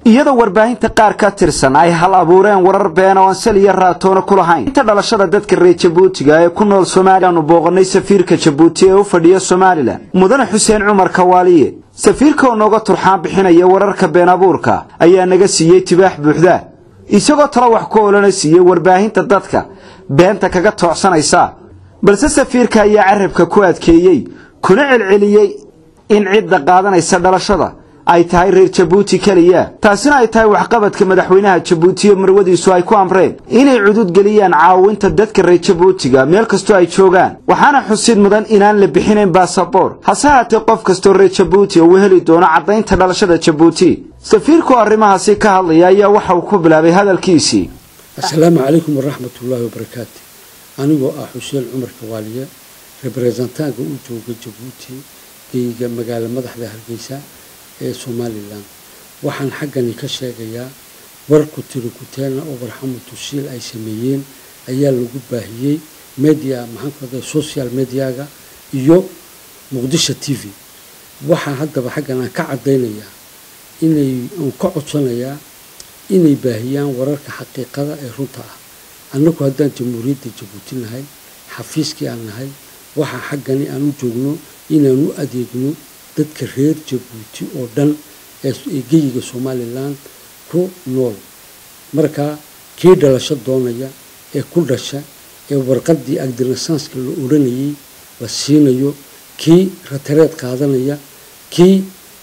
iyadoo warbaahinta qaar ka tirsan ay hal abuureen warar been oo aan sal iyo raatoona ku lahayn inta dhalashada dadka reer jabuutiga ee ku nool somalilaanu booqannay safiirka jabuuti ee u fadhiya somalilan mudane xuseen cumar kawaaliye safiirka oo nooga turxaan bixinaya wararka been abuurka ayaa naga siiyey tibaax buuxda isagoo tala wax ku olana siiyey warbaahinta dadka beenta kaga toocsanaysa balse safiirka ayaa carabka ku adkeeyey kuna celceliyey in cidda qaadanaysa dhalashada ay tahay reer jabuuti keliya taasina ay tahay waxqabadka madaxweynaha jabuuti oo marwadiisu ay ku amreen inay cudud geliyaan caawinta dadka reer jabuutiga meel kastoo ay joogaan waxaana xusid mudan inaan la bixinayn basaboor hase haatee qof kastoo reer jabuuti uu heli doono caddaynta dhalashada jabuuti safiirku arrimahaasi ka hadlaya ayaa waxa uu ku bilaabay hadalkiisii assalaamu calaykum waraxmatullaahi wabarakaatu anigoo ah xuseen cumar kawaaliye rebrezentaanka u jooga jabuuti geyga magaalo madaxda hargeysa ee somalilan waxaan xaggani ka sheegayaa warku tiri kuteena oo warxamatu shiil ay sameeyeen ayaa lagu baahiyey media maxaankuada social mediaga iyo muqdisho t v waxaan haddaba xaggan aan ka caddaynayaa inay aan ka codsanayaa inay baahiyaan wararka xaqiiqada ee runta ah annagu haddaan jamhuuriyadda jabuuti nahay xafiiskii aan nahay waxaa xaggani aan u joogno inaan u adeegno dadka reer jabuuti oo dhan ee geyiga somalilan ku nool marka kii dhalasho doonaya ee ku dhasha ee warqadii agdinasaanska la odhanayay la siinayo kii ratareed qaadanaya kii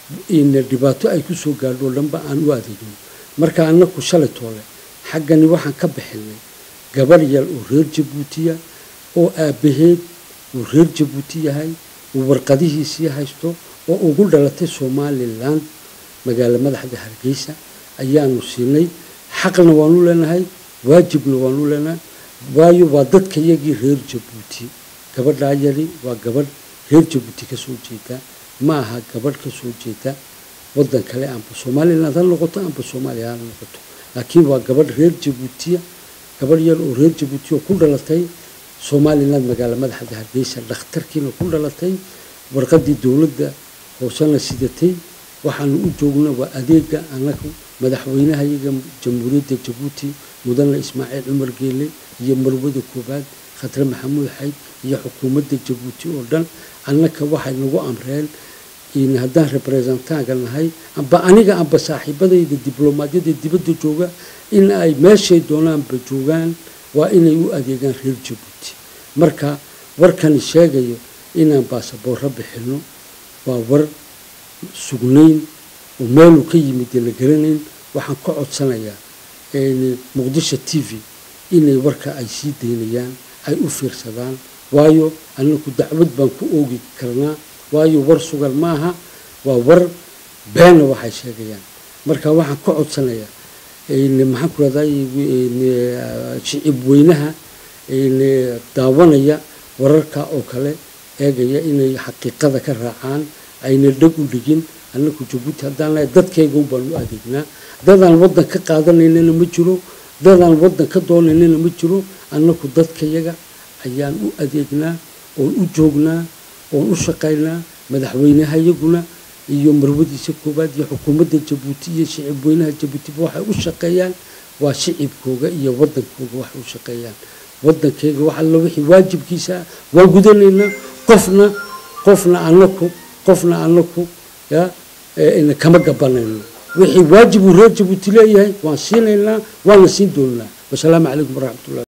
dhibaato ay kusoo gaadho dhanba aan u adeegno marka annaku shalay toole xaggani waxaan ka bixinay gabar yar oo reer jabuutiya oo aabbaheed uu reer jabuuti yahay uu warqadihiisii haysto oo ugu dhalatay somalilan magaalo madaxda hargeysa ayaanu siinay xaqna waanu leenahay waajibna waanu leenahay waayo waa dadka yagii reer jabuuti gabadhaa yari waa gabadh reer jabuuti kasoo jeeda ma aha gabadh kasoo jeeda wadan kale amba somalilan ha noqoto amba soomaaliya ha noqoto laakiin waa gabadh reer jabuutiya gabadh yar oo reer jabuuti oo ku dhalatay somalilan magaalo madaxda hargeysa dhakhtarkiina ku dhalatay warqadii dowladda hoosena sidatay waxaanu u joogna waa adeega anagu madaxweynaha iyaga jamhuuriyadda jabuuti mudane ismaaciil cumar geele iyo marwada koobaad khatre maxamuud xayd iyo xukuumadda jabuuti oo dhan annaka waxay nagu amreen haddaan rebrezentaanka nahay amba aniga amba saaxiibadayda diblomaadiyada dibadda jooga in ay meeshay doonaanba joogaan waa inay u adeegaan reer jabuuti marka warkani sheegayo inaan baasaboorro bixino waa war sugnayn oo meeluu ka yimid la garanayn waxaan ka codsanayaa muqdisho t v inay warka ay sii daynayaan ay u fiirsadaan waayo anaku dacwad baan ku oogi karnaa waayo war sugan maaha waa war beena waxay sheegayaan marka waxaan ka codsanayaa maxaan ku raday shicib weynaha daawanaya wararka oo kale eegaya inay xaqiiqada ka raacaan ayna dheg u dhigin annaku jabuuti haddaan lahay dadkayga baan u adeegnaa dadaan waddan ka qaadanaynana ma jiro dadaan waddan ka doonaynana ma jiro annaku dadkayaga ayaan u adeegnaa oon u joognaa oon u shaqaynaa madaxweynaha iyaguna iyo marwadiisa koowaad iyo xukuumadda jabuuti iyo shicib weynaha jabuutiba waxay u shaqeeyaan waa shicibkooga iyo waddankooga waxay u shaqeeyaan waddankeyga wax alla wixii waajibkiisa waan gudanaynaa qofna qofna anaku qofna anaku ya kama gabanayno wixii waajib uu reer jabuuti leeyahay waan siinaynaa waana siin doonnaa wasalaamu calaykum waraxmatullahi